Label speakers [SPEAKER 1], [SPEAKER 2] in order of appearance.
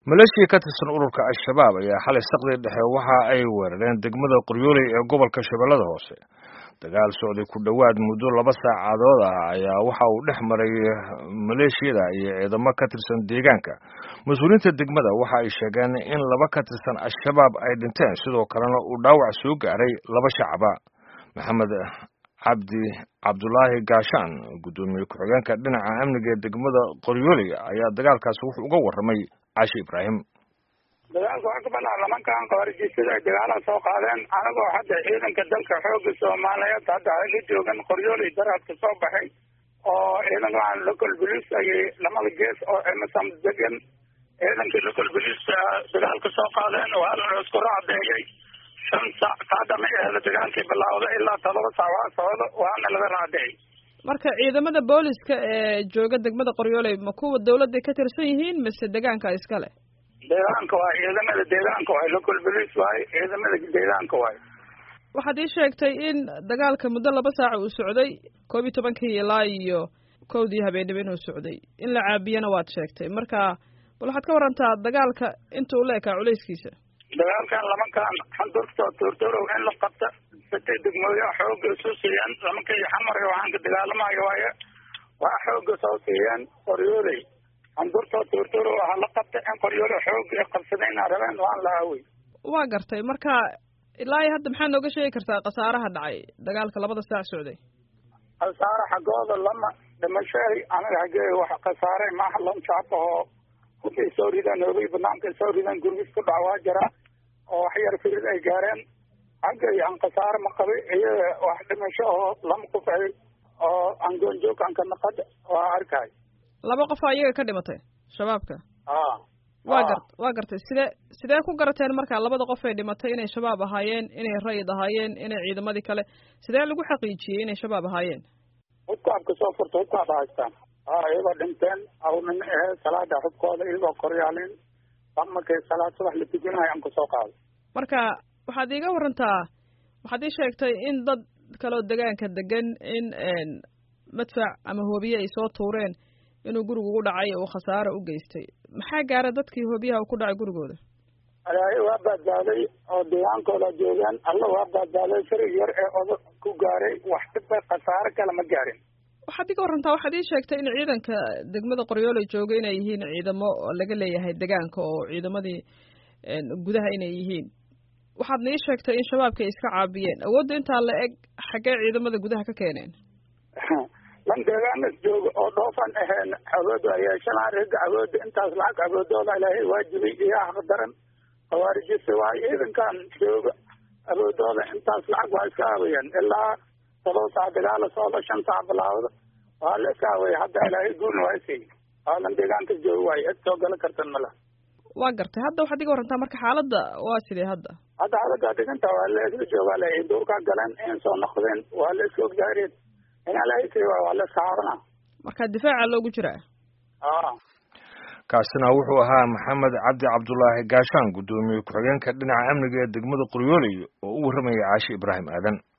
[SPEAKER 1] maleeshiya ka tirsan ururka al-shabaab ayaa xalay saqdii dhexe waxa ay weerareen degmada qoryooley ee gobolka shabeellada hoose dagaal socday ku dhowaad muddo laba saacadood ah ayaa waxa uu dhex maray maleeshiyada iyo ciidamo ka tirsan deegaanka mas-uuliyiinta degmada waxa ay sheegeen in laba ka tirsan al-shabaab ay dhinteen sidoo kalena uu dhaawac soo gaaray laba shacaba maxamed cabdi cabdulaahi gaashaan guddoomiye ku-xigeenka dhinaca amniga ee degmada qoryooley ayaa dagaalkaasi wuxuu uga warramay caashi ibraahim
[SPEAKER 2] dagaalka waxaa ka banaa lamankan khawaarijistada ay dagaala soo qaadeen anagoo hadda ciidanka dalka xooga soomaaliyeed hadda ay la joogan qoryooley daraadka soo baxay oo ciidankan local police ayay lamada gees oo emerson degan ciidankii local police dagaalka soo qaadeen waa la isku raadeeyey shan saac kaadama ehda dagaalkii bilaawda ilaa todoba saac waa socdo waana laga raadeeyey
[SPEAKER 3] marka ciidamada booliska ee jooga degmada qoryooley ma kuwa dawladda ka tirsan yihiin mise deegaanka iskale
[SPEAKER 2] deegaanka waay ciidamada deegaanka waay local police waay ciidamada deegaanka waay
[SPEAKER 3] waxaad ii sheegtay in dagaalka muddo laba saaca uu socday koob iyo tobankii ilaa iyo kowdii habeenimo inuu socday in la caabiyana waad sheegtay marka bal waxaad ka warantaa dagaalka inta uu la ekaa culayskiisa
[SPEAKER 2] dagaalkan lamankan xandurtoo tuurturow in la qabta satay degmooya xooga isu siiyeen lamankai xamarga waxaan ka dagaalamayo waaye waa xooga soo siiyeen qoryooley xandurtoo tuurturow waxaa la qabta in qoryooley xooga ay qabsadayna rabeen waan la aawey
[SPEAKER 3] waa gartay marka ilaa iyo hadda maxaa nooga sheegi kartaa khasaaraha dhacay dagaalka labada saac socday
[SPEAKER 2] khasaare xaggooda lama dhimashay anaga xaggee wax khasaare maaha lon jaabahoo hubay soo ridaan hoogay banaanka soo ridaan gurgis ku dhac waa jira oo wax yar firid ay gaareen xaggay aan khasaare ma qabay iyaga wax dhimasho oo lama qufay oo angoonjoog anka naqada waa arkay
[SPEAKER 3] laba qof aa iyaga ka dhimatay shabaabka
[SPEAKER 2] a
[SPEAKER 3] waa gar waa gartay sidee sidee ku garateen marka labada qof ay dhimatay inay shabaab ahaayeen inay rayid ahaayeen inay ciidamadii kale sidee lagu xaqiijiyey inay shabaab ahaayeen
[SPEAKER 2] hubkaabka soo furta hubkaaba haystaan a iyagoo dhinteen awnin ahe salaada xubkooda iyagoo koryaalin markay salaad subax la tukinayo aan kusoo qaado
[SPEAKER 3] marka waxaad iiga warantaa waxaad ii sheegtay in dad kaleo degaanka degan in madfac ama hoobiye ay soo tuureen inuu gurigu u dhacay uu khasaaro u geystay maxaa gaara dadkii hoobiyaha uu ku dhacay gurigooda
[SPEAKER 2] alaahay waa badbaaday oo deegaankooda joogaan alla waa badbaaday sharig yar ee oda ku gaaray wax dhibba khasaaro kale ma gaarin
[SPEAKER 3] waxaad iga warantaa waxaad ii sheegtay in ciidanka degmada qoryooley jooga inay yihiin ciidamo laga leeyahay degaanka oo ciidamadii gudaha inay yihiin waxaadna ii sheegtay in shabaabka ay iska caabiyeen awoodda intaa la eg xaggee ciidamada gudaha ka keeneen
[SPEAKER 2] lan deegaanas jooga oo dhoofan aheen awooda yeeshanaa rega awooda intaas lacag awoodooda ilaahay waajibay iyo haq daran khawaarijisa waayo ciidankan jooga awoodooda intaas lacag waa iska aabayeen ilaa todoba saac dagaala socda shan saac bilaawda waa la iska aawaya hadda ilaahay guulna waa isiiy waa lan deegaanka jooga waayo cid soo gala kartan mala
[SPEAKER 3] waa gartay hadda waxaad iga warantaa marka xaaladda waa sidee hadda
[SPEAKER 2] hadda xaaladda dhiganta waa la isla joogaa le duurkaa galeen in soo noqdeen waa la iska ogjaareen in alahaysi waa la iska caarana
[SPEAKER 3] marka difaaca loogu jiraa
[SPEAKER 2] a
[SPEAKER 1] kaasina wuxuu ahaa maxamed cabdi cabdulaahi gaashaan guddoomiye ku-xigeenka dhinaca amniga ee degmada qoryooley oo u warramaya caashi ibraahim aadan